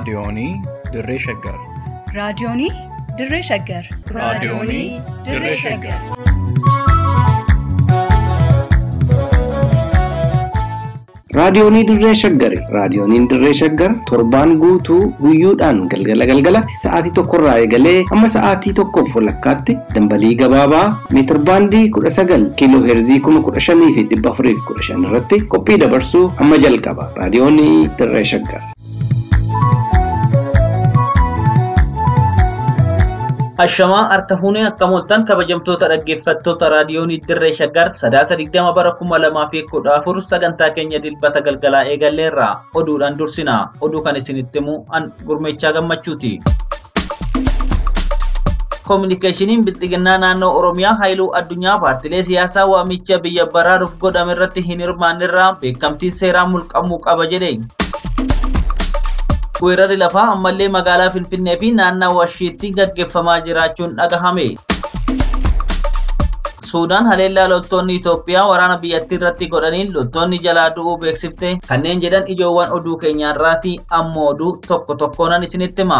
Raadiyoonii Dirree Shaggar. Raadiyoonii Dirree Shaggar. Raadiyoonii Dirree Shaggar. Raadiyoonii Dirree Shaggari. Raadiyooniin Dirree Shaggar torbaan guutuu guyyoodhaan galgala galgalatti sa'aatii tokkorraa eegalee hamma sa'aatii tokkoof walakkaatti dambalii gabaabaa meetir baandii kudha sagal kiiloo heerzii kuma kudha shanii fi dhibba afurii fi kudha shan irratti qophii dabarsuu hamma jalqaba. Raadiyoonii Dirree Shaggar. Ashamaa harka fuunee akka mooltan kabajamtoota dhaggeeffattoota raadiyoonii dirree shaggar sadaasa digdama bara kuma lamaa fi kudha afur sagantaa keenya dilbata galgalaa eegalleerra oduudhaan dursina oduu kan isinitti himu an gurmeechaa gammachuuti. Koominikeeshiniin bilxiginnaa naannoo Oromiyaa Haayiluu Addunyaa paartilee siyaasaa waamicha biyya baraaruuf godhame irratti hin hirmaannirraa beekamtii seeraa mulqamuu qaba jedhe. weerarri lafaa ammallee magaalaa Finfinnee fi naannawaa Washiitti gaggeeffamaa jiraachuun dhagahame. Suudaan haleellaa loltoonni Itoophiyaa waraana biyyattii irratti godhaniin loltoonni jalaa du'uu beeksifte kanneen jedhan ijoowwan oduu keenyaarraati ammoo oduu tokko tokkoonan isinitti hima.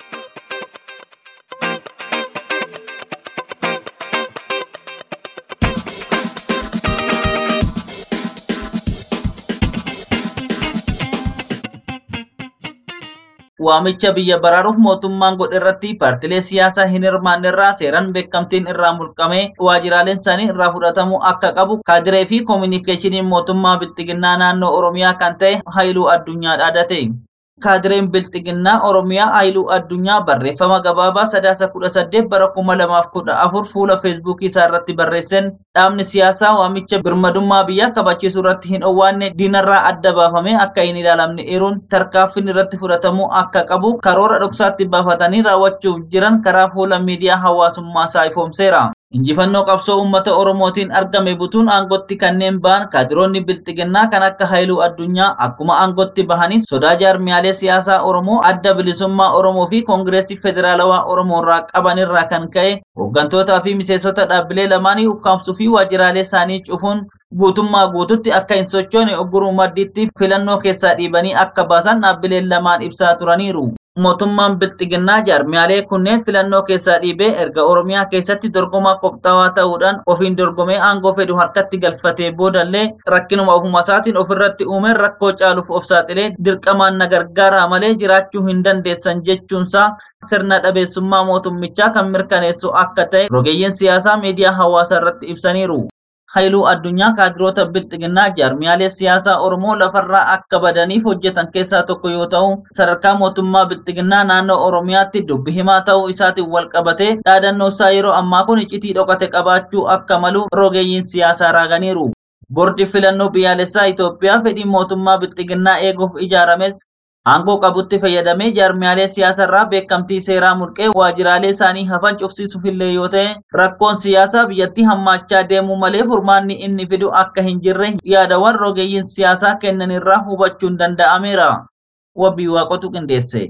waamicha biyya baraaruuf mootummaan godhe irratti paartilee siyaasaa hin hirmaannerraa seeraan beekamtiin irraa mulqame waajiraaleen isaanii irraa fudhatamuu akka qabu kaadiree fi koominikeeshiniin mootummaa bilxiginnaa naannoo oromiyaa kan ta'e haayiluu addunyaa dhaadate. kaadireen bilxiginnaa oromiyaa haayiluu addunyaa barreeffama gabaabaa sadaasa kudha saddeet bara kuma lamaaf kudha afur fuula feesbuukii isaa irratti barreesseen dhaabni siyaasaa waamicha birmadummaa biyyaa kabachiisuu irratti hin dhoowwaanne diinarraa adda baafamee akka hin ilaalamne eeruun tarkaanfiin irratti fudhatamuu akka qabu karoora dhoksaatti baafatanii raawwachuuf jiran karaa fuula miidiyaa hawaasummaa isaa ifoomseera. Injifannoo qabsoo uummata Oromootiin argame butuun aangotti kanneen ba'an kaadiroonni bilxiginnaa kan akka Haayiluu Addunyaa akkuma aangotti bahanii sodaa jaarmiyaalee siyaasaa Oromoo adda bilisummaa Oromoo fi Koongireesii Federaalawaa Oromoo irraa qaban irraa kan ka'e hooggantootaa fi miseensota dhaabbilee lamaanii ukkaamsuu fi waajjiraalee isaanii cufuun guutummaa guututti akka hin sochoone ogguruu maddiitti filannoo keessaa dhiibanii akka baasan dhaabbileen lamaan ibsaa turaniiru. mootummaan bilxiginnaa jaarmiyaalee kunneen filannoo keessaa dhiibee erga oromiyaa keessatti dorgomaa qophaa'aa ta'uudhaan ofiin dorgomee aangoo fedhu harkatti galfatee boodallee rakkinuma ofuma isaatiin ofirratti uume rakkoo caaluuf of saaxilee dirqamaan na gargaaraa malee jiraachuu hin dandeessan jechuunsaa sirna dhabeessummaa mootummichaa kan mirkaneessu akka ta'e rogeeyyiin siyaasaa miidiyaa hawaasaa irratti ibsaniiru. Haayiluu addunyaa kaadiroota bilxiginnaa jaarmiyaalee siyaasaa Oromoo lafarraa akka badaniif hojjetan keessaa tokko yoo ta'u sadarkaa mootummaa bilxiginnaa naannoo Oromiyaatti dubbi himaa ta'uu isaatiin wal qabatee dhaadannoo isaa yeroo ammaa kun iccitii dhokate qabaachuu akka malu rogeeyyiin siyaasaa raaganiiru. Boordi filannoo biyyaalessaa Itoophiyaa fedhii mootummaa bilxiginnaa eeguuf ijaarames aangoo qabutti fayyadamee jaarmiyaalee siyaasarraa beekamtii seeraa mulqee waajjiraalee isaanii hafan cufsiisuufillee yoo ta'e rakkoon siyaasaa biyyattii hammaachaa deemuu malee furmaanni inni fidu akka hin jirre yaadawwan rogeeyyiin siyaasaa kennanirraa hubachuun danda'ameera. Wabii waaqotu qindeesse.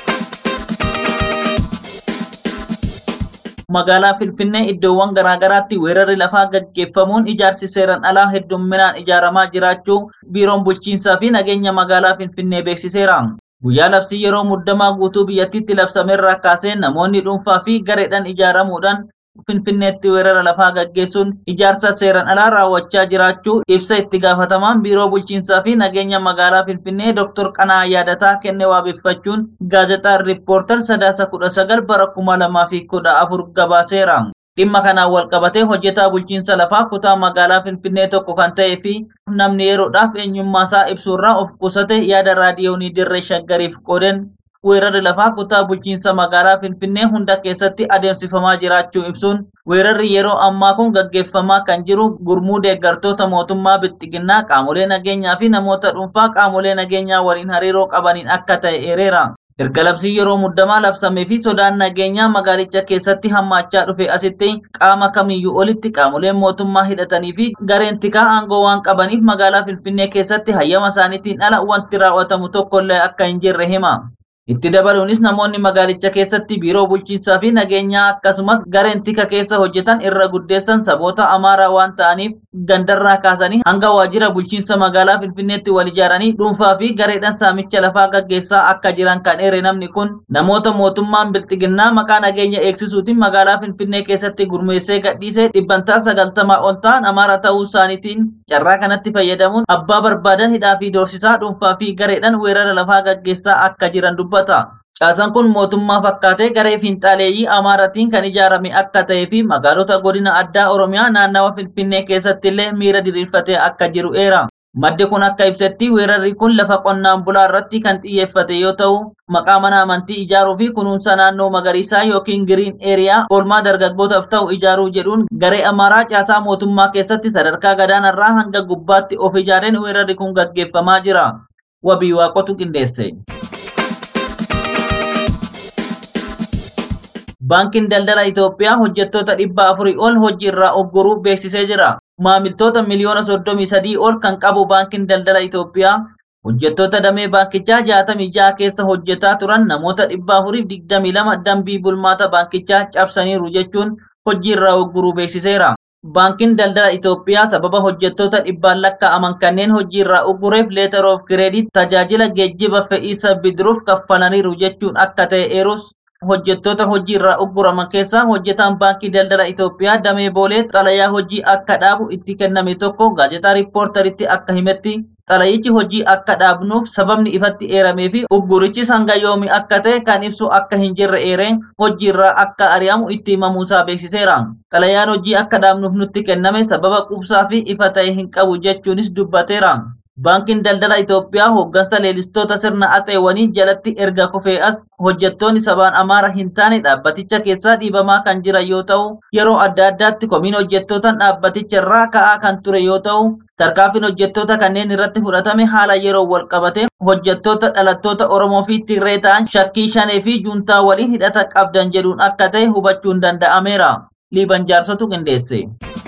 magaalaa Finfinnee iddoowwan garaagaraatti weerarri lafaa gaggeeffamuun ijaarsi seeran alaa heddumminaan ijaaramaa jiraachuu biiroon bulchiinsaa fi nageenya magaalaa Finfinnee beeksiseera. Guyyaa labsii yeroo muddamaa guutuu biyyattiitti labsameerraa kaasee namoonni dhuunfaa fi gareedhaan ijaaramuudhaan Finfinneetti weerara lafaa gaggeessuun ijaarsa seeran alaa raawwachaa jiraachuu ibsa itti gaafatamaan biiroo bulchiinsaa fi nageenya magaalaa Finfinnee Dr. Qanaa Yaadataa kenne waabeffachuun gaazexaan riippoortar sadaasa kudha sagal bara kuma lamaa fi kudha afur gabaaseera. Dhimma kanaan wal qabatee hojjetaa bulchiinsa lafaa kutaa magaalaa Finfinnee tokko kan ta'ee fi namni yeroodhaaf eenyummaa isaa ibsuurraa of qusate yaada raadiyoonii dirree shaggariif qooden weerarri lafaa kutaa bulchiinsa magaalaa Finfinnee hunda keessatti adeemsifamaa jiraachuu ibsuun weerarri yeroo ammaa kun gaggeeffamaa kan jiru gurmuu deeggartoota mootummaa bilxiginnaa qaamolee nageenyaa fi namoota dhuunfaa qaamolee nageenyaa waliin hariiroo qabaniin akka ta'e eereera. Erga labsii yeroo muddamaa labsamee fi sodaan nageenyaa magaalicha keessatti hammaachaa dhufe asitti qaama kamiyyuu olitti qaamoleen mootummaa hidhatanii fi gareen tikaa aangoo waan qabaniif magaalaa Finfinnee keessatti hayyama isaaniitiin ala wanti raawwatamu tokkollee akka hin jirre hima. Itti dabaluunis namoonni magaalicha keessatti biiroo bulchiinsaa fi nageenyaa akkasumas gareen tika keessa hojjetan irra guddeessan saboota amaaraa waan ta'aniif gandarraa kaasanii hanga waajjira bulchiinsa magaalaa Finfinneetti wal ijaaranii dhuunfaa fi gareedhaan saamicha lafaa gaggeessaa akka jiran kan eere namni kun namoota mootummaan bilxiginnaa maqaa nageenya eegsisuutiin magaalaa Finfinnee keessatti gurmeessee gadhiisee dhibbantaa sagaltamaa ol ta'an amaara ta'uu isaaniitiin carraa kanatti fayyadamuun abbaa barbaadan hidhaa fi doorsisaa dhuunfaa fi gareedhaan weerara lafaa gaggeessaa akka jiran dubbata. Caasaan kun mootummaa fakkaatee garee fiinxaaleeyyii Amaaratiin kan ijaarame akka ta'ee fi magaalota godina addaa Oromiyaa naannawa Finfinnee keessatti illee miira diriirfatee akka jiru eera. Maddi kun akka ibsetti weerarri kun lafa qonnaan bulaa irratti kan xiyyeeffate yoo ta'u, maqaa mana amantii ijaaruu fi kunuunsa naannoo magariisaa yookiin giriin eeriyaa oolmaa dargaggootaaf ta'u ijaaruu jedhuun garee Amaaraa caasaa mootummaa keessatti sadarkaa gadaanarraa hanga gubbaatti of ijaareen weerarri kun gaggeeffamaa jira. Wabii waaqotu qindeesse. Baankiin daldala Itoophiyaa hojjettoota dhibba afurii ol hojii irraa ogguruu beeksisee jira. Maamiltoota miliyoona soddomii sadii ol kan qabu baankiin daldala Itoophiyaa hojjettoota damee baankichaa jaatamii ja'a keessa hojjetaa turan namoota dhibba afuriif digdamii lama dambii bulmaata baankichaa cabsaniiru jechuun hojii irraa ogguruu beeksiseera. Baankiin daldala Itoophiyaa sababa hojjettoota dhibbaan lakkaa'aman kanneen hojii irraa uggureef leetar of kireedit tajaajila geejjiba fe'iisa bidiruuf kaffalaniiru jechuun akka ta'e eerus hojjettoota hojii irraa ugguraman keessaa hojjetaan baankii daldala Itoophiyaa damee boolee xalayaa hojii akka dhaabu itti kenname tokko gaazexaa riippoortaritti akka himetti xalayichi hojii akka dhaabnuuf sababni ifatti eeramee fi uggurichi hanga yoomii akka ta'e kan ibsu akka hin jirre eereen hojii irraa akka ari'amu itti himamuusaa beeksiseera. Xalayaan hojii akka dhaabnuuf nutti kenname sababa qubsaa fi ifa ta'e hin qabu jechuunis dubbateera. Baankiin daldala Itoophiyaa hooggansa leelistoota sirna atseewwanii jalatti erga kufee as hojjettoonni sabaan amaara hin taane dhaabbaticha keessaa dhiibamaa kan jiran yoo ta'u yeroo adda addaatti komiin hojjettootaan dhaabbaticha irraa ka'aa kan ture yoo ta'u tarkaanfiin hojjettoota kanneen irratti fudhatame haala yeroo wal qabate hojjettoota dhalattoota Oromoo fi Tigree ta'an shakkii shanee fi juuntaa waliin hidhata qabdan jedhuun akka ta'e hubachuun danda'ameera. Liiban jaarsotu qindeesse.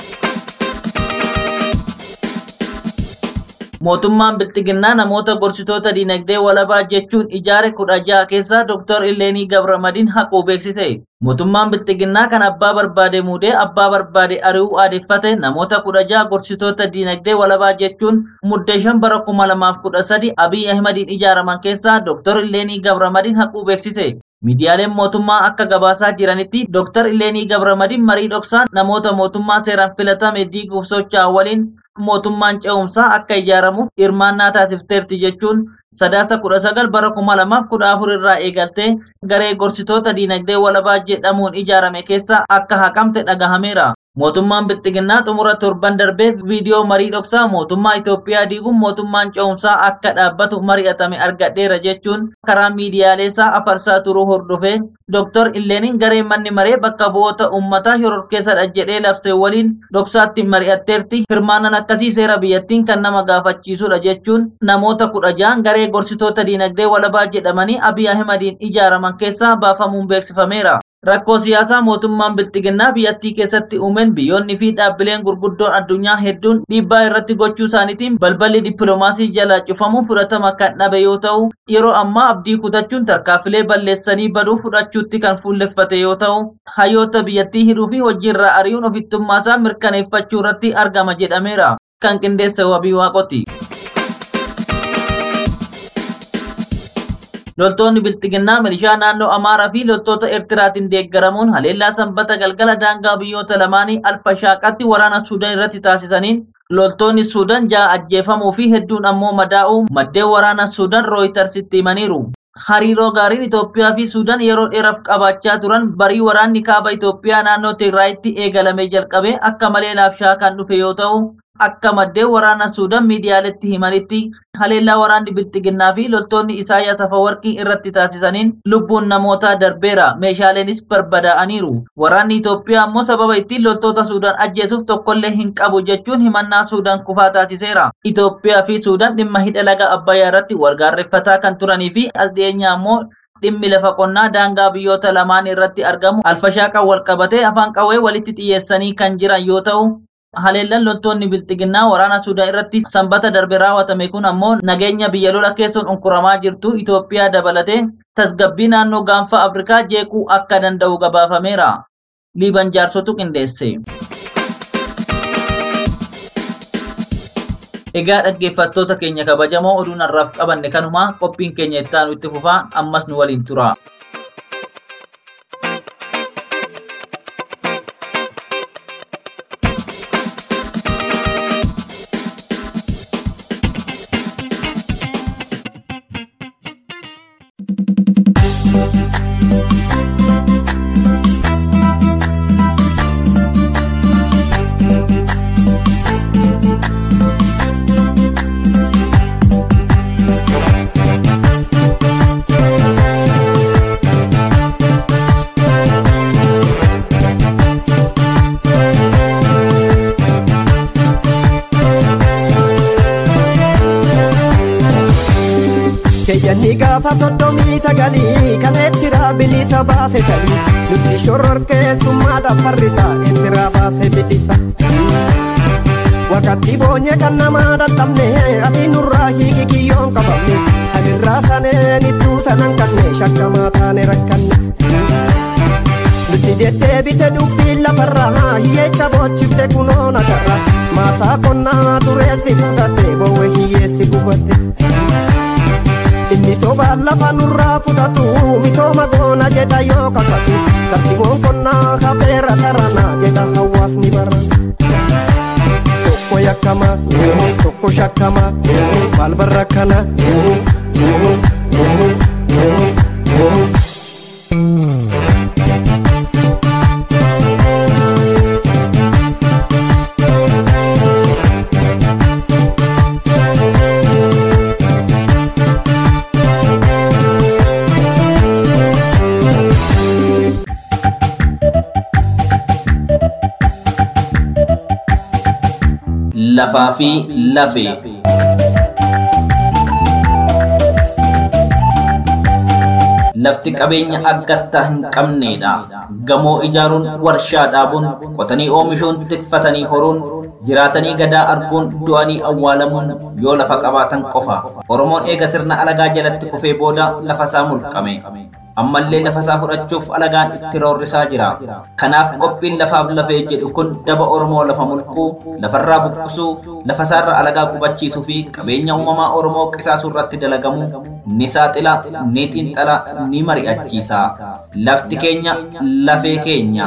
Mootummaan Bilxiginnaa namoota gorsitoota dinagdee walabaa jechuun ijaare kudha jaha keessaa Dr. Illeenii Gabramadiin haquu beeksise. Mootummaan Bilxiginnaa kan abbaa barbaade muudee abbaa barbaade ari'uu aadeffate namoota kudha jaha gorsitoota dinagdee walabaa jechuun muddee shan bara kuma lamaaf kudha sadi Abiy Ahmadiin ijaaraman keessaa Dr. Illeenii Gabramadiin haquu beeksise. Miidiyaaleen mootummaa akka gabaasaa jiranitti Dr. Illeenii Gabramadiin marii dhoksaan namoota mootummaa seeraan filatame diiguuf socho'an waliin mootummaan ce'umsaa akka ijaaramuuf hirmaannaa taasifteerti jechuun sadaasa kudha sagal bara kuma lamaaf kudha afur irraa eegaltee garee gorsitoota diinagdee walabaa jedhamuun ijaarame keessa akka haqamte dhagahameera. Mootummaan Bilxiginnaa xumura torban darbee viidiyoo marii dhoksaa mootummaa Itoophiyaa diiguun mootummaan ce'umsaa akka dhaabbatu mari'atame argadheera jechuun karaa miidiyaaleessaa afarsaa turuu hordofee Dr.Illeeniin garee manni maree bakka bu'oota uummataa shororkeessadha jedhee labsee waliin dhoksaatti mari'atteerti hirmaannan akkasii seera biyyattiin kan nama gaafachiisudha jechuun namoota kudha ja'an garee gorsitoota diinagdee walabaa jedhamanii Abiy Ahmadiin ijaaraman keessaa baafamuun beeksifameera. Rakkoo siyaasaa mootummaan Bilxiginnaa biyyattii keessatti uumeen biyyoonni fi dhaabbileen gurguddoon addunyaa hedduun dhiibbaa irratti gochuu isaaniitiin balballi dippiloomaasii jalaa cufamu fudhatama kan dhabe yoo ta'u yeroo ammaa abdii kutachuun tarkaanfilee balleessanii baduu fudhachuutti kan fuulleffate yoo ta'u hayyoota biyyattii hidhuu fi hojiirraa ari'uun ofittummaasaa mirkaneeffachuu irratti argama jedhameera. Kan qindeesse wabii waaqoti. Loltoonni Bilxiginnaa milishaa naannoo Amaaraa fi loltoota Eertiraatiin deeggaramuun haleellaa sanbata galgala daangaa biyyoota lamaanii Alfashaaqatti waraana Suudaan irratti taasisaniin loltoonni Suudaan ja'a ajjeefamuu fi hedduun ammoo madaa'uu maddeen waraana Suudaan Rooyitersitti himaniiru. Hariiroo gaariin Itoophiyaa fi Suudaan yeroo dheeraaf qabaachaa turan barii waraanni kaaba Itoophiyaa naannoo Tigraayitti eegalamee jalqabee akka malee laafshaa kan dhufe yoo ta'u akka maddeen waraana Suudaan miidiyaaletti himanitti haleellaa waraanni Bilxiginnaa fi loltoonni Isaayyaas Afawarqii irratti taasisaniin lubbuun namootaa darbeera meeshaaleenis barbadaa'aniiru. Waraanni Itoophiyaa ammoo sababa ittiin loltoota Suudaan ajjeesuuf tokkollee hin qabu jechuun himannaa Suudaan kufaa taasiseera. Itoophiyaa fi Suudaan dhimma hidha laga Abbayyaa irratti walgaarreeffataa kan turanii fi as dhiyeenyaa ammoo dhimmi lafa qonnaa daangaa biyyoota lamaan irratti argamu alfashaaqa wal qabatee afaan qawwee walitti xiyyeessanii kan jiran yoo ta'u haleellaan loltoonni bilxiginnaa waraana suudaan irratti sanbata darbe raawwatame kun ammoo nageenya biyya lola keessoon unkuramaa jirtu Itoophiyaa dabalatee tasgabbii naannoo gaanfa Afrikaa jeequu akka danda'u gabaafameera. Liiban jaarsotu qindeesse. Egaa dhaggeeffattoota keenya kabajamoo oduun har'aaf qabanne kanuma qophiin keenya ittaanu itti fufaa ammas nu waliin tura. Keeyyanni gaafa soddomii sagalii kan ettira bilisa baase sanii nutti shororkeessummaadhaaf farrisa ettira baase bilisa. Wakatti boonye kan namaa dadhabne ati nurraa hiiki kiyyoon qabamne kan irraa saneen ittuu sanan kanne shakkamaa taane rakkanne. Nutti deddeebite dubbiin lafarraa hiyyeecha boochifte kunoo nagarra maasaa qonnaa dureessi fudhatte bowwe hiyyeessi gubatte. Inni sobaan lafa nurraa fudhatu misooma goona jedha yoo kakatu tarsiimoon qonnaa hafeera taranaa jedha hawaasni bara. Tokko yakkama tokko shakkama maal barra kana. Lafaa fi lafee. Lafti qabeenya aggattaa hin qabneedha. Gamoo ijaaruun, warshaa dhaabuun, qotanii oomishuun, tikfatanii horuun, jiraatanii gadaa arguun, du'anii awwaalamuun yoo lafa qabaatan qofa. Oromoon eega sirna alagaa jalatti kufee booda lafa isaa mulqame. ammallee lafa isaa fudhachuuf alagaan itti roorrisaa jira. Kanaaf qophiin lafaaf lafee jedhu kun daba Oromoo lafa mulquu, lafarraa buqqisuu, lafa isaarra alagaa qubachiisuu fi qabeenya uumamaa Oromoo qisaasuu irratti dalagamu ni saaxila, ni xiinxala, ni mari'achiisa. Lafti keenya lafee keenya.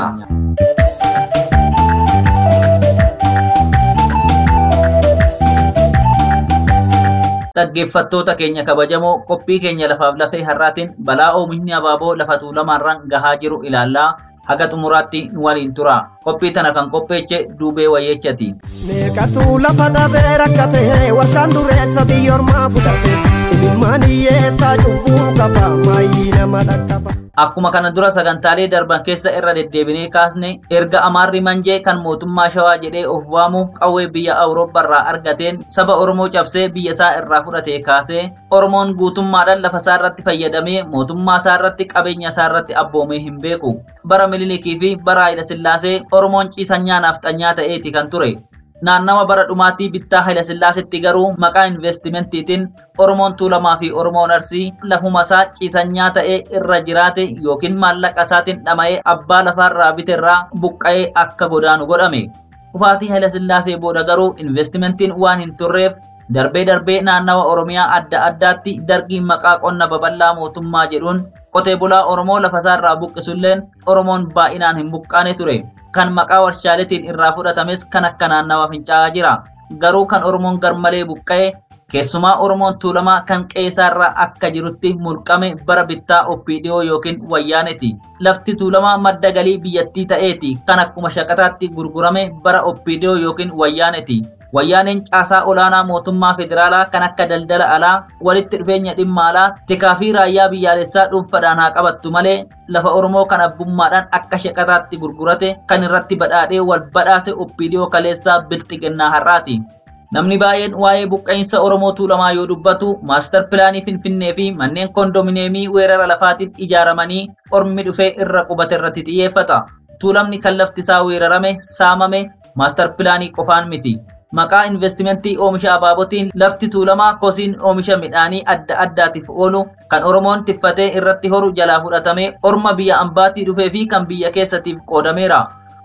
dhaggeeffattoota keenya kabajamoo qophii keenya lafaaf lafee har'aatiin balaa oomishni abaaboo lafa tuulamaarraan gahaa jiru ilaallaa haga xumuraatti nu waliin tura qophii tana kan qopheeche duubee wayyeechati. Meeqatu lafa dhabee rakkate warshaan dureessa biyyoormaa fudhate ilmaan hiyyeessaa cubbuu qaba maayii nama dhaqqaba. Akkuma kana dura sagantaalee darban keessa irra deddeebinee kaasne erga amaarri manjee kan mootummaa shawaa jedhee of waamu qawwee biyya awurooppaarraa argateen saba Oromoo cabsee biyya isaa irraa fudhatee kaasee Oromoon guutummaadhaan lafa isaa irratti fayyadamee mootummaa isaa irratti qabeenya isaa irratti abboomee hin beeku. Bara Minilikii fi bara Haayila Sillaasee Oromoon ciisanyaa naafxanyaa ta'eeti kan ture. naannawa bara dhumaatii bittaa Haayila Sillaasetti garuu maqaa investimentiitiin Oromoon Tuulamaa fi Oromoon Arsii lafuma isaa ciisanyaa ta'ee irra jiraate yookiin maallaqa isaatiin dhama'ee abbaa lafaarraa biterraa buqqa'ee akka godaanu godhame. Dhufaatii Haayila Sillaasee booda garuu investimentiin waan hin turreef darbee darbee naannawa Oromiyaa adda addaatti dargiin maqaa qonna babal'aa mootummaa jedhuun qotee bulaa Oromoo lafasaarraa buqqisulleen Oromoon baay'inaan hin buqqaane ture. Kan maqaa warshaaleetiin irraa fudhatames kan akka naannawa fincaa'aa jira. Garuu kan Oromoon garmalee buqqa'e keessumaa Oromoon tuulamaa kan qeesaarraa akka jirutti mulqame bara bittaa oppiidiyoo yookiin wayyaaneeti. Lafti tuulamaa madda galii biyyattii ta'eeti kan akkuma shaqataatti gurgurame bara oppiidiyoo yookiin wayyaaneeti. Wayyaaneen caasaa olaanaa mootummaa federaalaa kan akka daldala alaa, walitti dhufeenya dhimma alaa, tikaa fi raayyaa biyyaalessaa dhuunfaadhaan haa qabattu malee lafa Oromoo kan abbummaadhaan akka shaqataatti gurgurate kan irratti badhaadhee wal badhaase oppiidiyoo kaleessaa bilxiginnaa har'aati. Namni baay'een waa'ee buqqa'insa Oromoo tuulamaa yoo dubbatu maastar pilaanii Finfinnee fi manneen kondominiyeemii weerara lafaatiin ijaaramanii ormi dhufee irra qubate irratti xiyyeeffata. Tuulamni kan lafti isaa weerarame, saamame maastar pilaanii qofaan miti. Maqaa investimentii oomisha abaabotiin lafti tuulamaa kosiin oomisha midhaanii adda addaatiif oolu kan Oromoon tiffatee irratti horu jalaa fudhatamee orma biyya ambaatii dhufee fi kan biyya keessatiif qoodameera.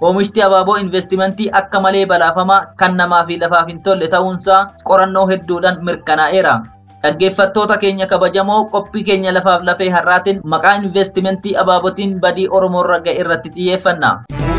Oomishti abaaboo investimentii akka malee balaafamaa kan namaa fi lafaaf hin tolle ta'uunsaa qorannoo hedduudhaan mirkanaa'eera. Dhaggeeffattoota keenya kabajamoo qophii keenya lafaaf lafee har'aatiin maqaa investimentii abaabotiin badii Oromoorra ga'e irratti xiyyeeffanna.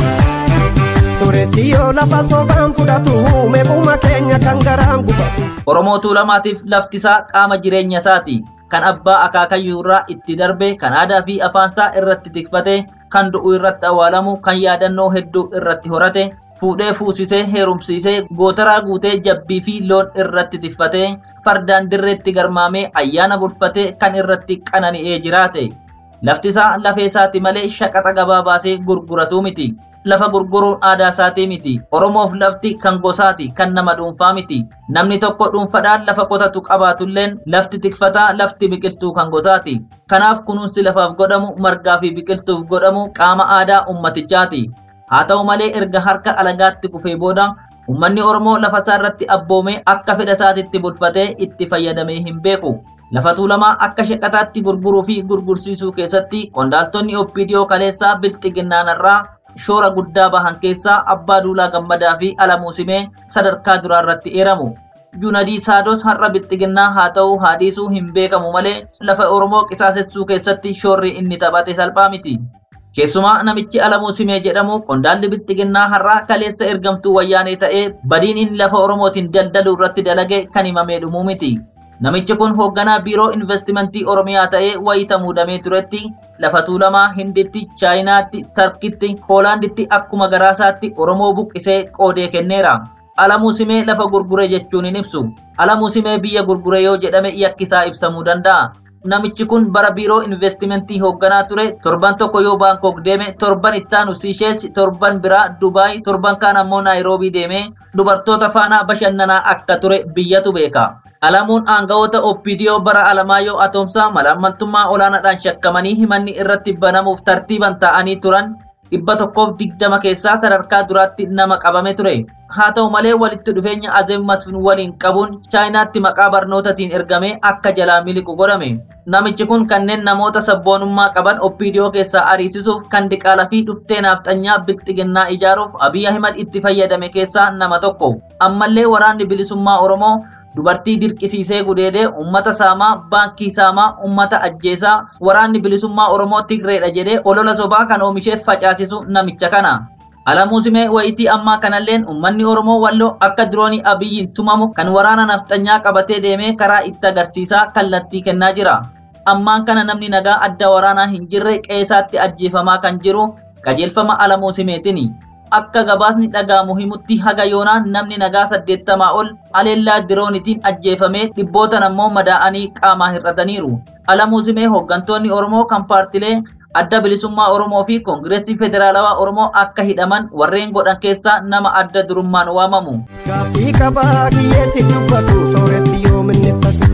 Dureessi yoo lafa sobaan fudhatu meequma keenya kan garaan gubatu. Oromoo tuulamaatiif laftisaa qaama jireenya isaati. Kan abbaa akaakayyuu irraa itti darbe, kan aadaa fi afaansaa irratti tikfate, kan du'u irratti awwaalamu, kan yaadannoo hedduu irratti horate, fuudhee fuusisee heerumsiisee gootaraa guutee jabbii fi loon irratti tiffatee, fardaan dirreetti garmaamee ayyaana bulfatee kan irratti qanani'ee jiraate. Laftisaa lafee isaati malee shaqaxa gabaa baasee gurguratu miti. Lafa gurguruun aadaa isaatii miti. Oromoof lafti kan gosaati, kan nama dhuunfaa miti. Namni tokko dhuunfadhaan lafa qotatu qabaatulleen lafti tikfataa lafti biqiltuu kan gosaati. Kanaaf kunuunsi lafaaf godhamu margaa fi biqiltuuf godhamu qaama aadaa ummatichaati. Haa ta'u malee erga harka alagaatti kufee booda ummanni Oromoo lafa isaa irratti abboomee akka fedha isaatitti bulfatee itti fayyadamee hin beeku. Lafa tuulamaa akka shaqaxaatti gurguruu fi gurgursiisuu keessatti qondaaltonni OPDO kaleessaa bilxiginnaanarraa shoora guddaa bahan keessaa abbaa duulaa gammadaa fi alamuu simee sadarkaa duraa irratti eeramu. Junadii Saados har'a bilxiginnaa haa ta'u haa dhiisuu hin beekamu malee lafa Oromoo qisaasessuu keessatti shoorri inni taphate salphaa miti. Keessumaa namichi alamuu simee jedhamu qondaalli bilxiginnaa har'aa kaleessa ergamtuu wayyaanee ta'ee badiin inni lafa Oromootiin daldaluu irratti dalage kan himamee dhumuu miti. Namichi kun hoogganaa biiroo investimentii Oromiyaa ta'ee wayita muudamee turetti lafa tuulamaa Hinditti, Chaayinaatti, Tarkitti, Hoolaanditti akkuma garaasaatti Oromoo buqqisee qoodee kenneera. Alamuu simee lafa gurgure jechuun hin ibsu. Alamuu simee biyya gurgure yoo jedhame yakkisaa ibsamuu danda'a. Namichi kun bara biiroo investimentii hoogganaa ture torban tokko yoo Baankok deeme torban ittaanu Siisheels torban biraa Dubaay torban kaan ammoo Naayiroobii deeme dubartoota faana bashannanaa akka ture biyyatu beeka. Alamuun aangawoota OPDO bara Alamaayyoo Atoomsaa malaammaltummaa olaanaadhaan shakkamanii himanni irratti banamuuf tartiiban ta'anii turan dhibba tokkoof digdama keessaa sadarkaa duraatti nama qabame ture. Haa ta'u malee walitti dhufeenya Azeem Masfin waliin qabuun Chaayinaatti maqaa barnootaatiin ergamee akka jalaa miliqu godhame. Namichi kun kanneen namoota sabboonummaa qaban OPDO keessaa ariisisuuf kan diqaalaa fi dhuftee naafxanyaa bilxiginnaa ijaaruuf Abiy Ahimad itti fayyadame keessaa nama tokko. Ammallee waraanni bilisummaa Oromoo dubartii dirqisiisee gudeedee ummata saamaa baankii saamaa ummata ajjeesaa waraanni bilisummaa oromoo tigreedha jedhee olola sobaa kan oomisheef facaasisu namicha kana alamuu simee wayitii ammaa kanalleen ummanni oromoo walloo akka diroonii abiyyiin tumamu kan waraana nafxanyaa qabatee deemee karaa itti agarsiisaa kallattii kennaa jira ammaan kana namni nagaa adda waraanaa hin jirre qeesaatti ajjeefamaa kan jiru qajeelfama alamuu simeetini akka gabaasni dhaga'amu himutti haga yoonaa namni nagaa saddeettamaa ol aleellaa diroonitiin ajjeefamee dhibbootan ammoo madaa'anii qaamaa hir'ataniiru. Alamuu simee hooggantoonni Oromoo kan paartilee adda bilisummaa Oromoo fi Koongireesii Federaalawaa Oromoo akka hidhaman warreen godhan keessaa nama adda durummaan waamamu. Gaaffii qabaa kiyyeessi dubbatu sooressi yoo minneffatu.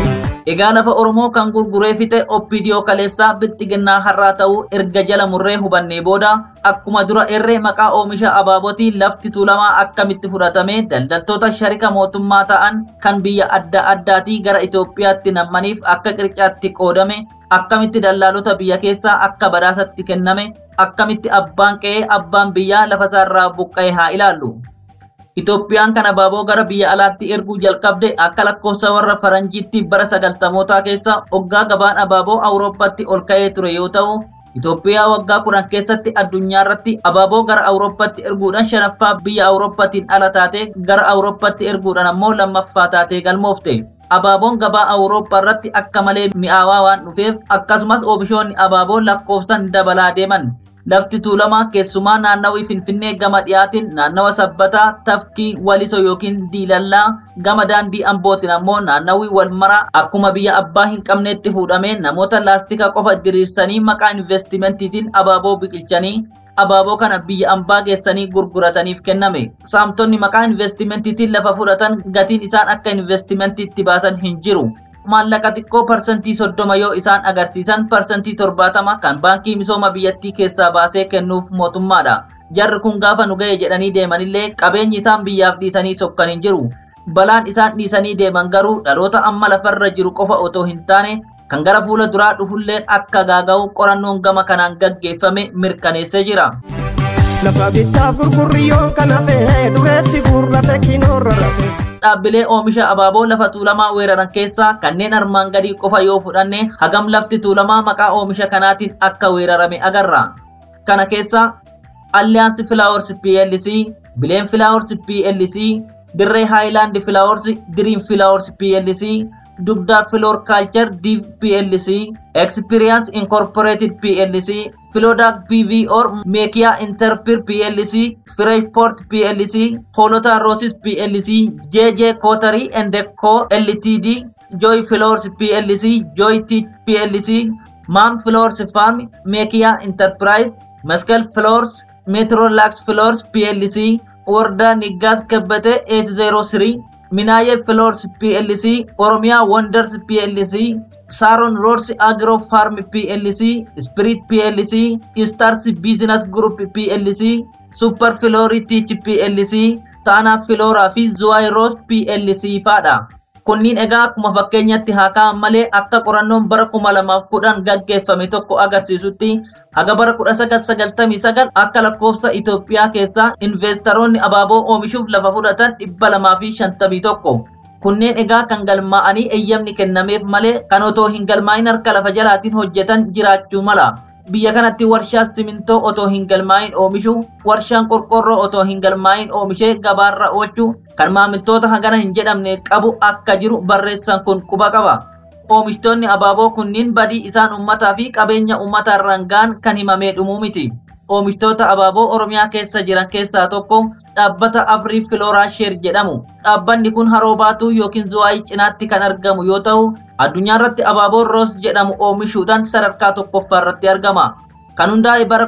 Egaa lafa Oromoo kan gurguree fixe OPDO kaleessaa bilxiginnaa har'aa ta'uu erga jala murree hubannee booda akkuma dura erree maqaa oomisha abaabootii lafti tuulamaa akkamitti fudhatame daldaltoota sharika mootummaa ta'an kan biyya adda addaatii gara Itoophiyaatti nammaniif akka qircaatti qoodame akkamitti dallaalota biyya keessaa akka badhaasatti kenname akkamitti abbaan qe'ee abbaan biyyaa lafa isaarraa buqqa'e haa ilaallu. Itoophiyaan kan abaaboo gara biyya alaatti erguu jalqabde akka lakkoofsa warra faranjiitti bara sagaltamootaa keessa hoggaa gabaan abaaboo awurooppaatti ol ka'ee ture yoo ta'u Itoophiyaa waggaa kudhan keessatti addunyaa irratti abaaboo gara awurooppaatti erguudhaan shanaffaa biyya awurooppaatiin ala taatee gara awurooppaatti erguudhaan ammoo lammaffaa taatee galmoofte. Abaaboon gabaa awurooppaa irratti akka malee mi'aawaa waan dhufeef akkasumas oomishoonni abaaboo lakkoofsan dabalaa deeman. Lafti tuulamaa keessumaa naannawii Finfinnee gama dhiyaatiin naannawa sabbataa tafkii waliso yookiin diilallaa gama daandii ambootiin ammoo naannawii walmaraa akkuma biyya abbaa hin qabneetti fuudhamee namoota laastika qofa diriirsanii maqaa investimentiitiin abaaboo biqilchanii abaaboo kana biyya ambaa geessanii gurgurataniif kenname. Saamtonni maqaa investimentiitiin lafa fudhatan gatiin isaan akka investimentiitti baasan hin jiru. maallaqa xiqqoo parsantii soddoma yoo isaan agarsiisan parsantii torbaatama kan baankii misooma biyyattii keessaa baasee kennuuf mootummaadha. Jarri kun gaafa nu ga'e jedhanii deemanillee qabeenyi isaan biyyaaf dhiisanii sokkan hin jiru. Balaan isaan dhiisanii deeman garuu dhaloota amma lafarra jiru qofa otoo hin taane kan gara fuula duraa dhufulleen akka gaaga'u qorannoon gama kanaan gaggeeffame mirkaneessee jira. lafa bittaaf gurgurriyyoon kan hafee dureessi gurrate kinoorra rafee. dhaabbilee oomisha abaaboo lafa tuulamaa weeraran keessaa kanneen armaan gadii qofa yoo fudhanne hagam lafti tuulamaa maqaa oomisha kanaatiin akka weerarame agarra. Kana keessaa Alliyaansi Filaawors PLC, Bileen Filaawors PLC, Dirree Haayilaand Filaawors, Diriim Filaawors PLC, Dugdaa Filoor Kaalchar Div PLC, Experience Incorporated PLC, Filodaak PV or Meekiyaa Interpir PLC, Freshport PLC, Hoolota Roosis PLC, JJ Kotary and Co LTD, Joy Floors PLC, Joy Teach PLC, Mam Floors Farm, Meekiyaa Enterprise, Meskel Floors, Metrolax Floors PLC, Warda Niggas Kabbate 803, Minaye Floors PLC, Oromia Wonders PLC, Saron Roads Agro Farm PLC, Spirit PLC, Stars Business Group PLC, Super Flori Teach PLC, Tana Flora fi Zuwairos PLC faadha. Kunniin egaa akkuma fakkeenyatti haa ka'an malee akka qorannoon bara kuma lamaaf kudhan gaggeeffame tokko agarsiisutti haga bara kudha sagal sagaltamii sagal akka lakkoofsa Itoophiyaa keessaa investoroonni abaaboo oomishuuf lafa fudhatan dhibba lamaa fi shantamii tokko. Kunneen egaa kan galmaa'anii eeyyamni kennameef malee kan otoo hin galmaa'in harka lafa jalaatiin hojjetan jiraachuu mala. Biyya kanatti warshaa simintoo otoo hin galmaa'in oomishu, warshaan qorqorroo otoo hin galmaa'in oomishee gabaarra oolchu kan maamiltoota hagana hin jedhamne qabu akka jiru barreessan kun quba qaba. Oomishtoonni abaaboo kunniin badii isaan uummataa fi qabeenya uummataa irraan ga'an kan himamee dhumuu miti. Oomishtoota abaaboo Oromiyaa keessa jiran keessaa tokko dhaabbata Afrii Filooraa Sheer jedhamu. Dhaabbanni kun haroo baatuu yookiin zuwaayii cinaatti kan argamu yoo ta'u, addunyaa irratti abaaboo Roos jedhamu oomishuudhaan sadarkaa tokkoffaa irratti argama. Kan hundaa'e bara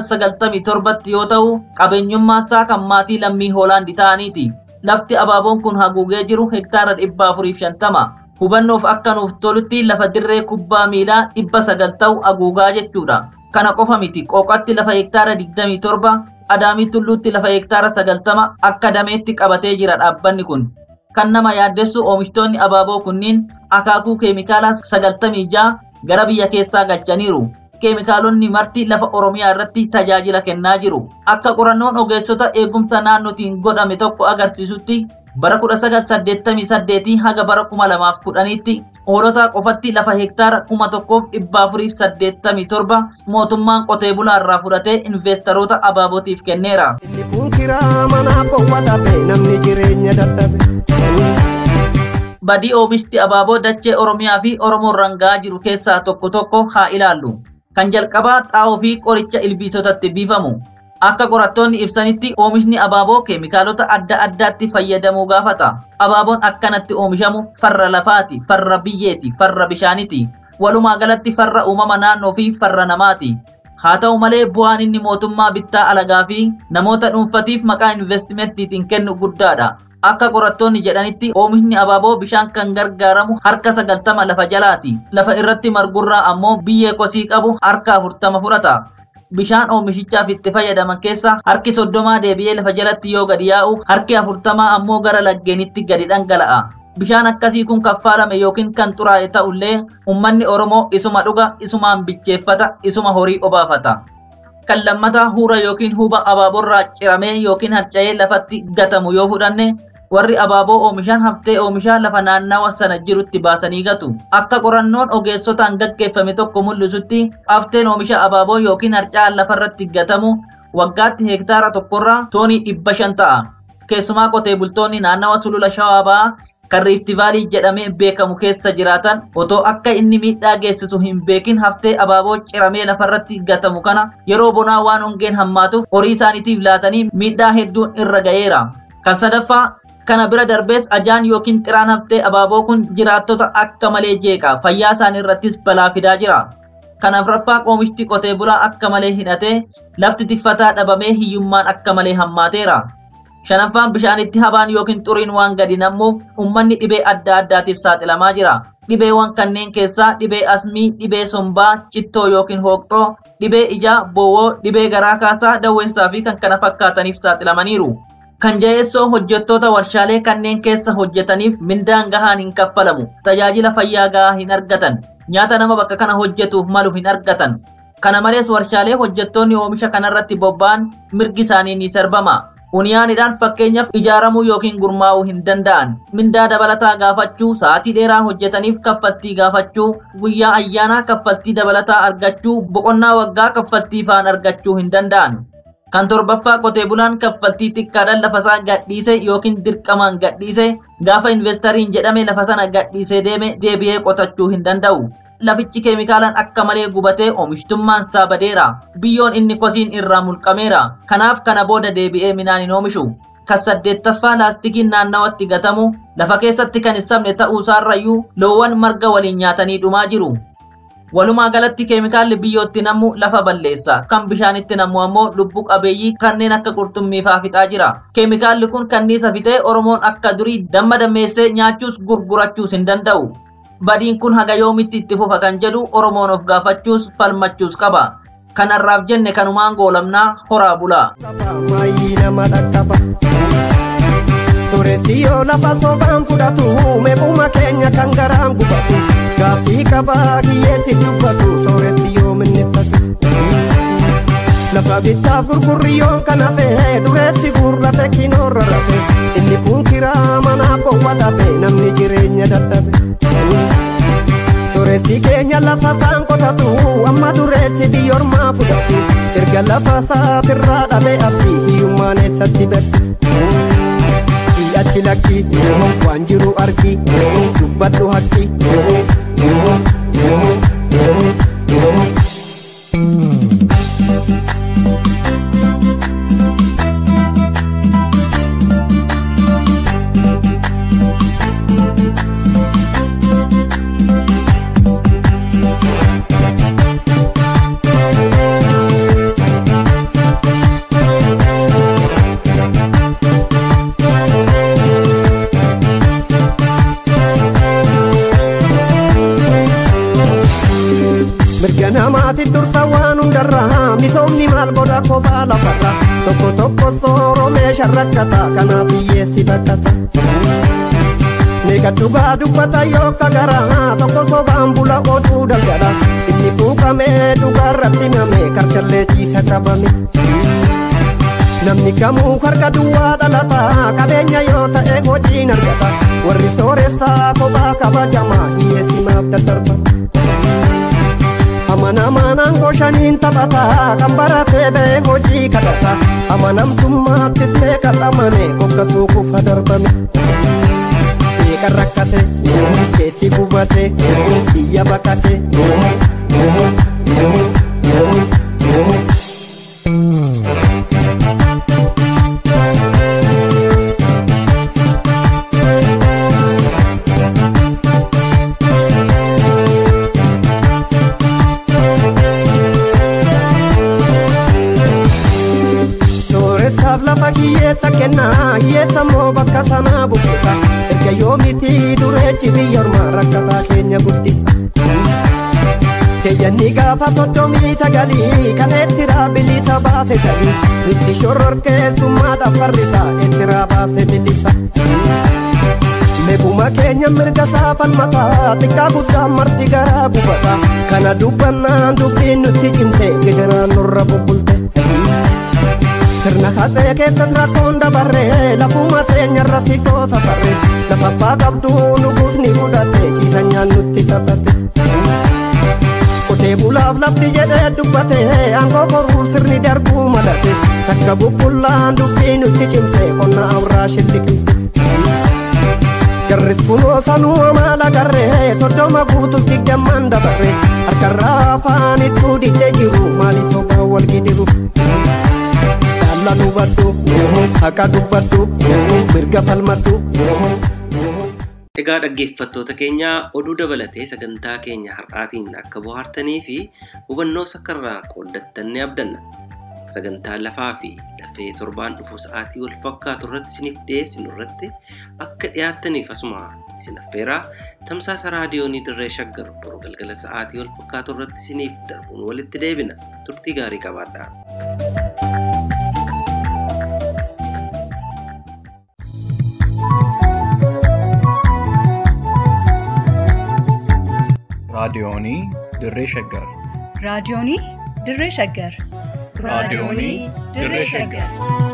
1997 yoo ta'u, qabeenyummaa isaa kan maatii lammii Hoolaandi ta'aniiti. Lafti abaaboon kun haguugee jiru hektaara 450. Hubannoof akka nuuf tolutti lafa dirree kubbaa miilaa 900 ta'u haguugaa jechuudha. Kana qofa miti qooqatti lafa hektaara 27 adaamii tulluutti lafa hektaara 90 akka dameetti qabatee jira dhaabbanni kun. Kan nama yaaddessu oomishtoonni abaaboo kunniin akaakuu keemikaalaa 96 gara biyya keessaa galchaniiru. Keemikaalonni marti lafa Oromiyaa irratti tajaajila kennaa jiru. Akka qorannoon ogeessota eegumsa naannootiin godhame tokko agarsiisutti bara 1988 haga bara 2010tti hoolota qofatti lafa hektaara 1487 mootummaan qotee bulaa irraa fudhatee investoroota abaabootiif kenneera. Inni kun kiraa manaa bowwa dhabe namni jireenya dadhabe. Badii oomishti abaaboo dachee Oromiyaa fi Oromoo rangaa jiru keessaa tokko tokko haa ilaallu. Kan jalqabaa xaa'oo fi qoricha ilbiisotatti biifamu. Akka qorattoonni ibsanitti oomishni abaaboo keemikaalota adda addaatti fayyadamuu gaafata. Abaaboon akkanatti oomishamu farra lafaati, farra biyyeeti, farra bishaaniti. Walumaa galatti farra uumama naannoo fi farra namaati. Haa ta'u malee bu'aan inni mootummaa bittaa alagaa fi namoota dhuunfatiif maqaa investimenttiitiin kennu guddaadha. Akka qorattoonni jedhanitti oomishni abaaboo bishaan kan gargaaramu harka sagaltama lafa jalaati. Lafa irratti margurraa ammoo biyyee kosii qabu harka afurtama fudhata. Bishaan oomishichaaf itti fayyadaman keessa harki soddomaa deebi'ee lafa jalatti yoo gadi yaa'u harki afurtamaa ammoo gara laggeenitti gadi dhangala'a. Bishaan akkasii kun kaffaalame yookiin kan xuraa'e ta'ullee uummanni Oromoo isuma dhuga, isumaan bilcheeffata, isuma horii obaafata. Kan lammataa huura yookiin huba abaaboorraa ciramee yookiin harca'ee lafatti gatamu yoo fudhanne warri abaaboo oomishan haftee oomishaa lafa naannawa sana jirutti baasanii gatu. Akka qorannoon ogeessotaan gaggeeffame tokko mul'isutti hafteen oomisha abaaboo yookiin harca'aan lafarratti gatamu waggaatti hektaara tokkorraa toonii dhibba shan ta'a. Keessumaa qotee bultoonni naannawa sulula shawaa ba'aa kan riiftivaalii jedhamee beekamu keessa jiraatan otoo akka inni miidhaa geessisu hin beekin haftee abaaboo ciramee lafarratti gatamu kana yeroo bonaa waan hongeen hammaatuuf horii isaaniitiif laatanii miidhaa hedduun irra ga'eera. Kan sadaffaa kana bira darbees ajaan yookiin xiraan haftee abaaboo kun jiraattota akka malee jeeqa fayyaa isaanii irrattis balaa fidaa jira. Kan afuraffaa oomishti qotee bulaa akka malee hidhatee lafti tiffataa dhabamee hiyyummaan akka malee hammaateera. Shanaffaan bishaanitti habaan yookiin xuriin waan gadi nammuuf uummanni dhibee adda addaatiif saaxilamaa jira. Dhibeewwan kanneen keessaa dhibee asmii, dhibee sombaa, cittoo yookiin hooqxoo, dhibee ijaa, bowwoo, dhibee garaa kaasaa, dawweessaa fi kan kana fakkaataniif saaxilamaniiru. Kan jaheessoo hojjettoota warshaalee kanneen keessa hojjetaniif mindaan gahaan hin kaffalamu. Tajaajila fayyaa gahaa hin argatan. Nyaata nama bakka kana hojjetuuf malu hin argatan. Kana malees warshaalee hojjettoonni oomisha kanarratti bobba'an mirgi isaanii ni sarbama. Uniyaanidhaan fakkeenyaaf ijaaramuu yookiin gurmaa'uu hin danda'an. Mindaa dabalataa gaafachuu, sa'aatii dheeraa hojjetaniif kaffaltii gaafachuu, guyyaa ayyaanaa kaffaltii dabalataa argachuu, boqonnaa waggaa kaffaltii faan argachuu hin danda'an. Kan torbaffaa qotee bulaan kaffaltii xiqqaadhaan lafasaa gadhiise yookiin dirqamaan gadhiise gaafa investariin jedhame lafa sana gadhiisee deeme deebi'ee qotachuu hin danda'u. Lafichi keemikaalaan akka malee gubatee oomishtummaan isaa badeera. Biyyoon inni qotiin irraa mulqameera. Kanaaf kana booda deebi'ee midhaan hin oomishu. Kan saddeettaffaa laastikiin naannawatti gatamu lafa keessatti kan hin sabne ta'uusaarrayyuu loowwan marga waliin nyaatanii dhumaa jiru. Walumaa galatti keemikaalli biyyootti namu lafa balleessa. Kan bishaanitti namu ammoo lubbu qabeeyyii kanneen akka qurxummii fa'aa fixaa jira. Keemikaalli kun kanniisa fixee Oromoon akka durii damma dammeessee nyaachuus gurgurachuus hin danda'u. Badiin kun haga yoomitti itti fufa kan jedhu Oromoon of gaafachuus falmachuus qaba. Kanarraaf jenne kanumaan goolamnaa horaa bulaa. maayii nama dhaqqaba. Dureessi yoo lafa sobaan fudhatu meequma keenya kan garaan gubatu gaaffii qabaa kiyyeessi dubbatu sooressi yoo minneffatu. Lafa bittaaf gurgurriyyoon kan hafe dureessi gurrate kinoorra rafe inni kun kiraa manaa bowwa dhabe namni jireenya dadhabe. Dureessi keenya lafa isaan qotatu amma dureessi biyyoormaa fudhatu erga lafa isaatirraa dhabe abdii hiyyummaan eessatti baddu. Achi lakki waan jiru argi dubbadhu hakki. Mirga namaatiif dursa waan hundarraa misoomni maal godha kophaa lafarra tokko tokko sooromee sharrakkata kanaaf hiyyeessi bakkata. Meeqa dhugaa dubbata yoo kagaraa tokko sobaan bula oduu dalgala inni quuqamee dhugaarratti himame karchallee ciisa qabame. Namni kamuu harka duwwaa dhalata qabeenya yoo ta'e hojiin argata warri sooressaa kophaa kabajamaa hiyyeessi maaf daddarbata. Amanamanaan goshaniin taphata kan baratee bee hojii kadhata amanamtummaattis meeqa dhamane kokkasuu kufa darbame. Meeqa rakkate keessi gubate biyya baqate. Sooressaaf lafa hiyyeessa kennaa hiyyeessa moo bakka sanaa buqqisa erga yoomiti dureechi biyyoormaa rakkataa keenya guddisa. Keeyyanni gaafa soddomii sagalii kan ettiraa bilisa baase sadii itti shororkeessummaadhaaf farrisa ettiraa baase bilisa. Meekuma keenya mirga saafan mataa xiqqaa guddaan marti garaa gubata kana dubbannaan dubbiin nutti cimte gidiraan nurra bubbulte. Sirna kaasee keessas rakkoon dabarree lafuma teenyarra sisoo safarre lafa abbaa qabdu nuguusni fudhate ciisa nyaannutti taphate. Qotee bulaaf lafti jedhee dubbate aangoo koruu sirni darbuu malate takka bubbullaan dubbii nutti cimse qonna awraa shilliqimse. Jarris kunoo sanuu amaala garree soddoma guutuuf digdammaan dabarre harkarraa afaan ittuu didde jiru maali sobaa wal gidiru. Jaallan hubadhu haqa dubbadhu mirga falmadhu. Egaa dhaggeeffattoota keenya oduu dabalatee sagantaa keenya har'aatiin akka bohaartanii fi hubannoo sakkarraa qooddattan ni abdanna. Sagantaa lafaa fi lafee torbaan dhufu sa'aatii wal fakkaatu irratti isiniif dhiyeessinu irratti akka dhiyaattaniif asuma isin affeeraa tamsaasa raadiyoonii dirree shaggar boruu galgala sa'aatii wal fakkaatu irratti isiniif darbuun walitti deebina turtii gaarii qabaadhaa. raadiyoonii dirree shaggar raadiyoonii dirree shaggar raadiyoonii dirree shaggar